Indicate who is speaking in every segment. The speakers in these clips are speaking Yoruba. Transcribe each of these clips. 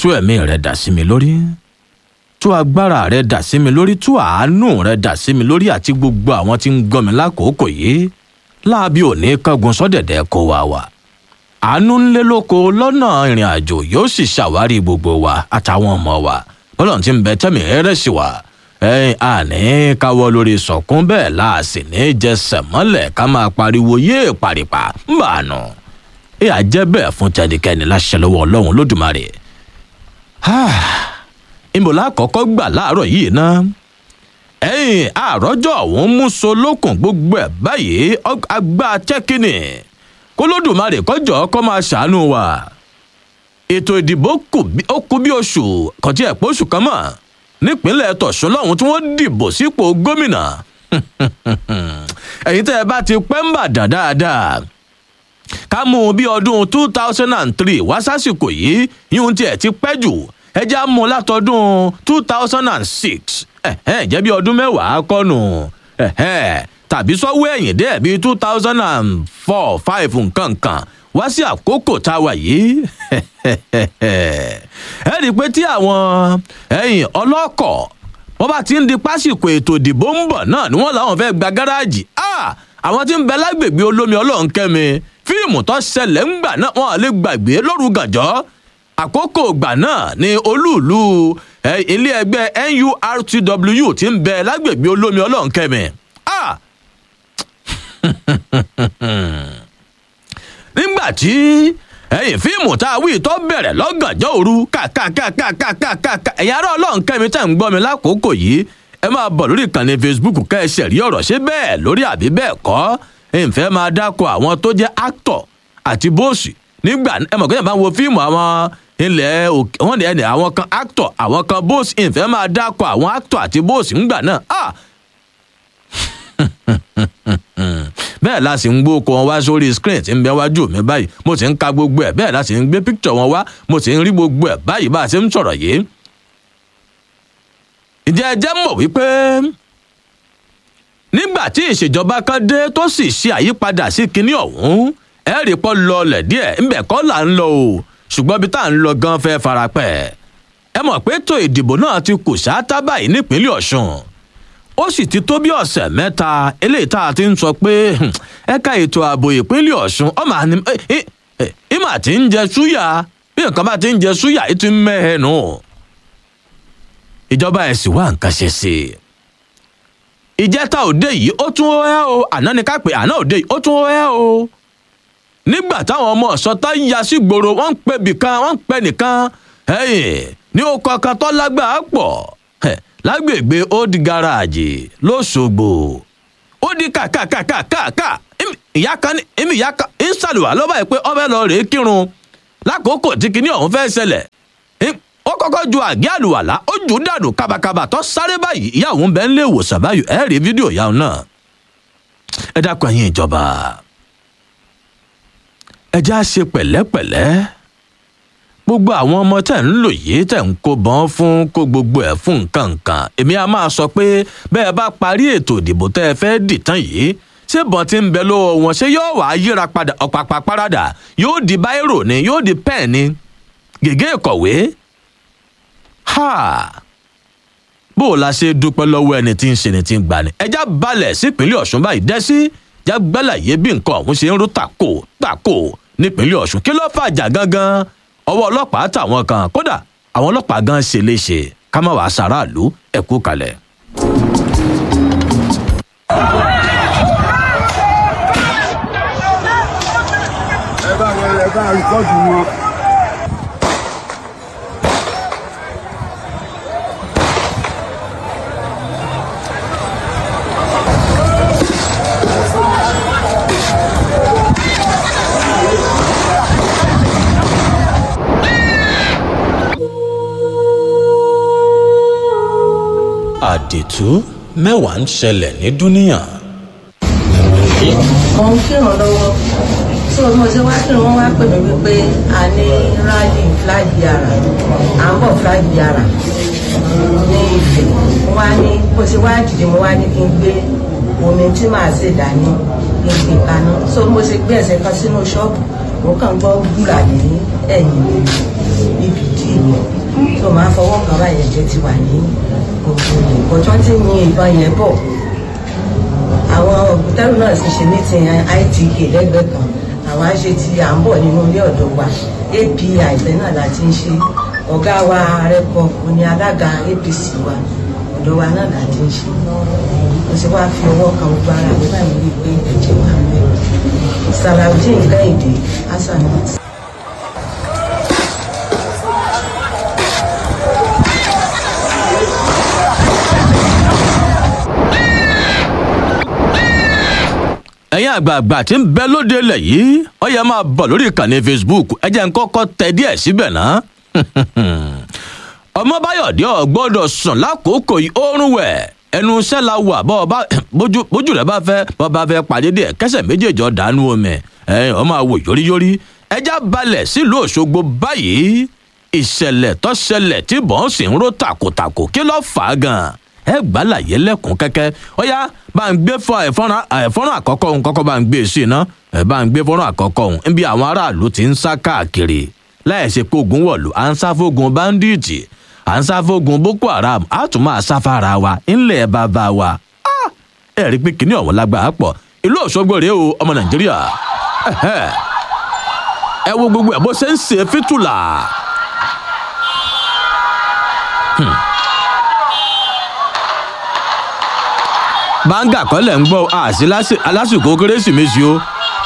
Speaker 1: tú ẹ̀mí rẹ dà sí mi lórí tú agbára rẹ dà sí mi lórí tú àánú rẹ dà sí mi lórí àti gbogbo àwọn tí ń gbọ́ mi lákòókò yìí láàbí òní kángun sọ́dẹ̀dẹ̀ kó wa wà àánú ńlẹ́ lóko lọ́nà ìrìn àjò yóò sì ṣàwárí gbogbo wa àtàwọn ọmọ wa bọ́lọ̀ tí ń bẹ tẹ́mi ẹrẹ́ sí wa ẹ̀yìn àní káwọ́ lórí sọ̀kún bẹ́ẹ̀ láàsì ní jẹsẹ̀ mọ́lẹ̀ ká máa pariwo yéè pàrìpà ń bà nù ẹ àjẹ́ bẹ́ẹ̀ fún tẹnikẹ́ni láṣẹ lọ́wọ́ ọlọ́run lódùmarè ìmọ̀lá àkọ́kọ́ gbà láàárọ̀ yìí ná ẹ̀yìn àròjọ òun mú so lókun gbogbo ẹ̀ báyìí agbá tẹ́kínì kó lódùmarè kọjọ kó máa ṣàánú wa ètò ìdìbò ó kù bí oṣù kò tí ẹ̀ pé oṣù kan mọ́ nípínlẹ̀ tọ̀sùn lọ́hùn tí wọ́n dìbò sípò gómìnà ẹ̀yin tẹ́ ẹ bá ti pẹ́ ń bà dàn dáadáa ká mú un bí ọdún two thousand and three wá sásìkò yìí yíyún tiẹ̀ ti pẹ́ jù ẹ já mú un látọdún two thousand and six jẹ́ bí ọdún mẹ́wàá kọ́nù tàbí sọ́wọ́ ẹ̀yìn dẹ́ bí two thousand and four five nǹkan kan wá sí àkókò tá a wà yìí ẹ rí i pé tí àwọn ẹ̀yìn ọlọ́kọ̀ wọ́n bá ti ń di pásìkò ètò ìdìbò ń bọ̀ náà ni wọ́n làwọn fẹ́ gba gáràjì àwọn tí ń bẹ lágbègbè olómi ọlọ́run kẹ́mi fíìmù tó ṣẹlẹ̀ ń gbà náà wọ́n lè gbàgbé lóru gànjọ́ àkókò ìgbà náà ni olúùlú ilé ẹgbẹ́ nurtw ti ń bẹ lágbègbè olómi ọlọ́run kẹ́mi nígbà tí ẹyìn fíìmù tá a wí tó bẹ̀rẹ̀ lọ́gànjọ́ òru kàkàkàkàkàkà ẹ̀yin ará ọlọ́run kẹ́mi tá à ń gbọ́ mi lákòókò yìí ẹ máa bọ̀ lórí ìkànnì facebook ká ẹ ṣẹ̀rí ọ̀rọ̀ ṣé bẹ́ẹ̀ lórí àbí bẹ́ẹ̀ kọ́ ìfẹ́ máa dákọ̀ àwọn tó jẹ́ actor àti bóòsì nígbà ẹ mọ̀ kéèyàn bá ń wo fíìmù àwọn ilẹ̀ wọ́n ní ẹni àwọn kan actor àwọn kan bóòsì ìfẹ́ máa dákọ̀ àwọn actor àti bóòsì ńgbà náà bẹ́ẹ̀ la sì ń gbóko wọn wá sórí screen tí ń bẹ wájú mi báyìí mo sì ń ka gbogbo ẹ̀ bẹ́ẹ̀ la sì ń gbé picture wọn wá mo sì ń rí gbogbo ẹ̀ báyìí bá a ṣe ń sọ̀rọ̀ yìí. ìjẹ́ ẹjẹ́ mọ̀ wípé nígbà tí ìṣèjọba kan dé tó sì ṣe àyípadà sí kinní ọ̀hún ẹ rí pọ́ lọlẹ̀ díẹ̀ ńbẹ̀ kọ́ là ń lọ o ṣùgbọ́n bí tá à ń lọ gan fẹ́ farapẹ́ ẹ mọ̀ pé ètò ìdìbò náà ti kù sáátá báyìí nípínlẹ̀ ọ̀ṣun ó sì ti tó bí ọ̀sẹ̀ mẹ́ta eléyìí tá a ti ń sọ pé ẹ̀ka ètò ààbò ìpínlẹ̀ ọ̀ṣun ọmọ àní ìmọ̀ àti ń jẹ súyà bí nǹkan bá ti ń jẹ súyà yìí ti ń mẹ́hẹ̀ nù. ìjọba ẹ̀ sì wá nǹkan ṣe sí i. ìjẹta òde yìí ó tún ẹ́ o àná ni ká pè àná òde yìí ó tún ẹ́ o. nígbà táwọn ọmọ ọ̀sọ́tá ya sí gbòòrò wọ́n ń pè bìkan wọ́n ń pè nìkan ní ó kọ̀ọ̀kan tó lágbàá pọ̀ lágbègbè old garage lọ́sọ̀gbò ó di kàkàkàkàkà ìyá kan ní èmi ìyá kan ń ṣàlùwà lọ́ba ẹ̀ pé ọbẹ̀ lọ rèé kírun lákòókò tí kinní ọ̀hún fẹ́ ṣẹlẹ̀ ó kọ́kọ́ ju àgé àlùwàlá ó jù ú dànù kábàkábà tó sáré báyìí ìyá òun bẹ́ẹ̀ ń lé ìwòsàn báyìí ẹ̀ rí fídíò ìyá òun náà ẹ dákun ẹ̀yin ìjọba ẹ já ṣe pẹ̀lẹ́pẹ̀lẹ́ gbogbo àwọn ọmọ tẹ̀ ń lò yìí tẹ̀ ń kó bọ́n fún kó gbogbo ẹ̀ fún nǹkan nǹkan èmi a máa sọ pé bẹ́ẹ̀ bá parí ètò ìdìbò tẹ́ ẹ fẹ́ dì tán yìí ṣé bọ́n ti ń bẹ lọ́wọ́ wọn ṣé yóò wá yíra padà ọ̀pàpà parada yóò di báírò ni yóò di pẹ́ẹ̀ ni gègé ìkọ̀wé ha bó o la ṣe dúpẹ́ lọ́wọ́ ẹni tí ń ṣe ni tí ń gbani ẹja balẹ̀ sípínlẹ̀ ọ̀ṣun báyìí dẹ́sí jágbálàyé bí nǹkan ọ̀hún ṣe ń rú tàkò tàkò nípínlẹ̀ ọ̀ṣun kí ló fàjà gangan ọwọ́ ọlọ́pàá tàwọn kan kódà àwọn ọlọ́pàá gan ṣe léṣe ká má wàá ṣaráàlú ẹ̀kú kalẹ̀.
Speaker 2: ẹ bá wọn ẹ bá rìkọ́dù wọn.
Speaker 1: àdètú mẹ́wàá ń ṣẹlẹ̀ ní dúníyàn.
Speaker 3: mo ń kírun lọ́wọ́ tí mo ṣe wá kírun wọ́n wá pè mí wípé a ní rally flag yàrá à ń bọ̀ flag yàrá ní ìfẹ́ mo wá ní bó ṣe wá dìde mo wá ní kí n gbé omi tí màá ṣe dání kí n gbé kaná so mo ṣe gbé ẹsẹ̀ kan sínú ṣọ́ọ̀bù mo kàn gbọ́ gbúra ní ẹ̀yìn ibi dì mí tó máa fọwọ́ kan báyìí ẹ̀jẹ̀ ti wà ní gbogbo ìbọn tí wọ́n ti yin ìbọn yẹn bọ̀ àwọn ògùntẹ́rù náà sì ṣe ní ti itk lẹ́gbẹ̀ẹ́ kan àwọn á ṣe ti à ń bọ̀ nínú ilé ọ̀dọ́ wa api àìfẹ́ náà la ti ń ṣe ọ̀gá wa rẹ́pọ̀ òní alága apc wa ọ̀dọ́ wa náà la ti ń ṣe mo sì wá fi ọwọ́ kan gbogbo ara mi báyìí rí i pé ẹ̀jẹ̀ wà ń bẹ̀ salaudeen kẹ́hìndé hasan
Speaker 1: ẹ̀yin àgbààgbà tí ń bẹ lóde ilẹ̀ yìí ó yẹ máa bọ̀ lórí ìkànnì facebook ẹ jẹ́ n kọ́kọ́ tẹ díẹ̀ síbẹ̀ náà. ọmọbáyọ̀dé ò gbọ́dọ̀ sùn lákòókò yìí oorun wẹ̀ ẹnu iṣẹ́ la wà bọ́ ọba bójú bójú rẹ̀ bá fẹ́ bọ́ bá fẹ́ pàdé díẹ̀ kẹsẹ̀ méjèèjì ọ̀dánú omi ẹ̀yìn ọmọ àwò yóríyórí ẹja balẹ̀ sílùú òṣogbo báyìí ìṣẹ̀lẹ̀ tó ṣẹlẹ̀ tí bọ́n sì ń ró tàkòtàkò kí ló fà á gan-an ẹ gbà láyé lẹ́kùn kẹ́kẹ́ ó yá bá ń gbé fọ ẹ̀fọ́nrán ẹ̀fọ́nrán àkọ́kọ́ òun kọ́kọ́ bá ń gbé sí iná ẹ̀ bá ń gbé fọ́nrán àkọ́kọ́ òun níbi àwọn aráàlú ti ń sá káàkiri láìsí pé ogun wọ̀lú à ń sá fógun báńdíìtì à ń sá fógun boko haram á tún máa sá fara wa ńlẹ̀ bàbá wa ẹ rí pé kínní ọ̀hún lágbàá pọ̀ ìlú òṣogbo rèé o ọmọ nàìjíríà ẹ wo gbogbo ẹ bó ṣe ń ṣe fítùlà. báńgà kọ́lẹ̀ ń gbọ́ àṣì alásìkò kérésìmesì o.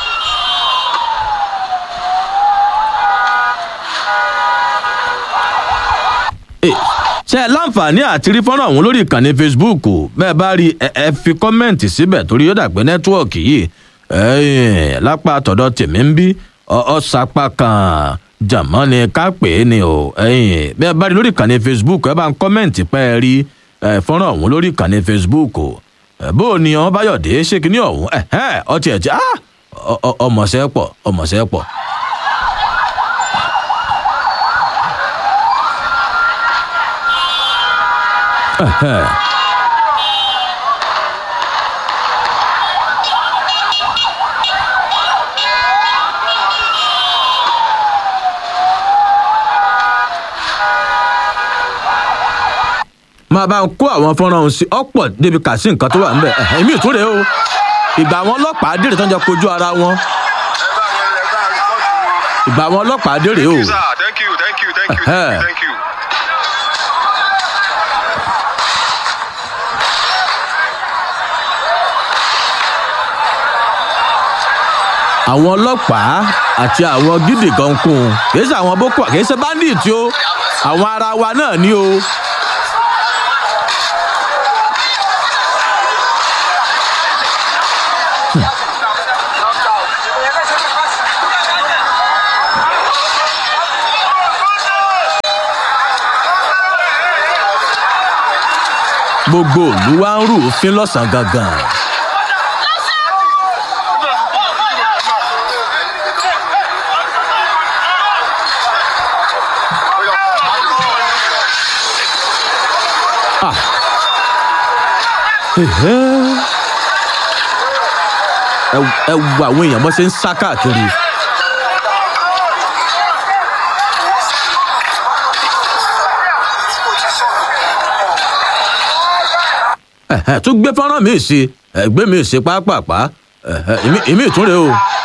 Speaker 1: ṣe ẹ láǹfààní àti rí fọ́nrán ọ̀hún lórí ìkànnì facebook bẹ́ẹ̀ bá rí ẹ fi kọ́mẹ́ǹtì síbẹ̀ torí ó dàgbé nẹ́tíwọ̀kì yìí lápá tọ̀dọ̀ tèmi ń bí ọ̀sàpá kan jàmọ́ ni ká pè é ni o bẹ́ẹ̀ bá rí lórí ìkànnì facebook ẹ bá ń kọ́mẹ́ǹtì pẹ́ ẹ rí fọ́nrán ọ̀hún lórí ìkànnì facebook bó o ní ọmọ báyọ̀dé ṣé kínní ọ̀hún ọtí ẹ̀ tí ọmọọṣẹ́ pọ̀ ọmọọṣẹ́ pọ̀. máa bá ń kó àwọn fọ́nrán ọ̀hún sí ọ̀pọ̀ débi kà sí nǹkan tó wà níbẹ̀ èmi ìtúre o ìgbà àwọn ọlọ́pàá dèrè tó ń jẹ kojú ara wọn ìgbà àwọn ọlọ́pàá dèrè o.
Speaker 4: Thank you, thank you, thank you, thank you, thank you.
Speaker 1: àwọn ọlọ́pàá àti àwọn gidi kan kún un kìí ṣe àwọn boko kìí ṣe bandit o àwọn ara wa náà ni o. gbogbo òlu wa ń rú òfin lọ́sàn-án gangan. Ah. Ẹ̀hẹ́. ẹ ẹ wo àwọn èèyàn bó ṣe ń sá káàkiri. Ẹ̀hẹ́, tún gbé fọ́nrán mi sí ẹgbẹ́ mi sí pápápá ẹ̀hẹ́, ìmí ìtúnrẹ́ o.